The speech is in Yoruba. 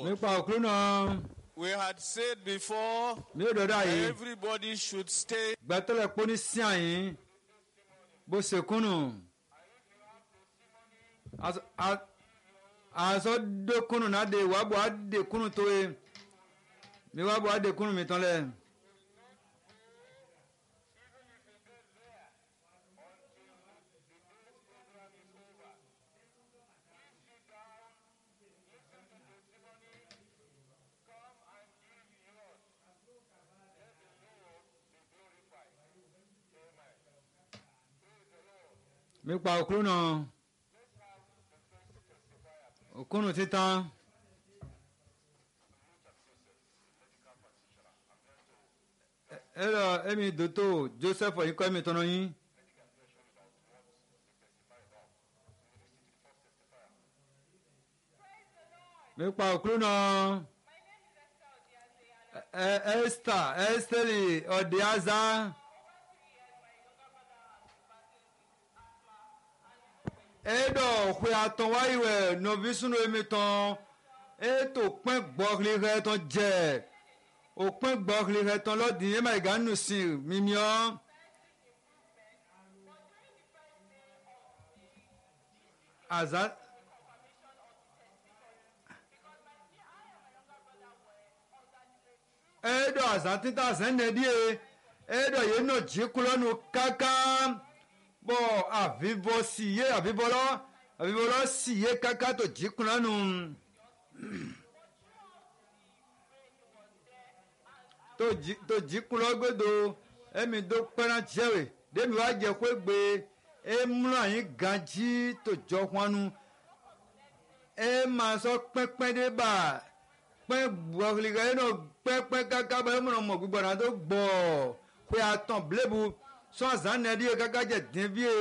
nípa òkúrú náà We had said before ní òdòdó àyè everybody should stay. gbẹtọlẹ pọ ní sí àyín bó ṣe kúnnù àṣọ dókúnnù náà de wàá bọ̀ á de kúnnù tó ye mi wàá bọ̀ á de kúnnù mi tán lẹ. nípa òkúrú náà òkúrú títan ẹ lọ ẹmi dòtò joseph ọyìn kọ́ ẹmi tọ́nà yín. nípa òkúrú náà ẹ esther esther ọ̀dẹ́azá. eɖɔ ƒe atɔn wa yi wɛ nɔvi sunu emi tɔn eto kpɛ gbɔxli hɛ tɔn dze o kpɛ gbɔxli hɛ tɔn lɔdi ema yi ga nu si mimiɔ. aza eɖɔ aza tita zɛnɛ die eɖɔ ye nɔ dzi kulɔ nu kankan bɔ avivɔ si ye avivɔ lɔ avivɔ lɔ si ye kaka to dzi kuna nu. to dzi to dzi kuna gbedo emi do kpɛna dzɛwe ɖemi wa dze kpe gbe emlɔ anyi gadzi to dzɔ xɔanu ema sɔ kpɛkpɛ de ba kpɛ gbɔxli ka yenɔ kpɛkpɛ kaka ba emlɔ mɔ gbigbɔ na do gbɔ ƒe atɔn blebu sɔ azã nɛ ɖi ye kaka dze den vie.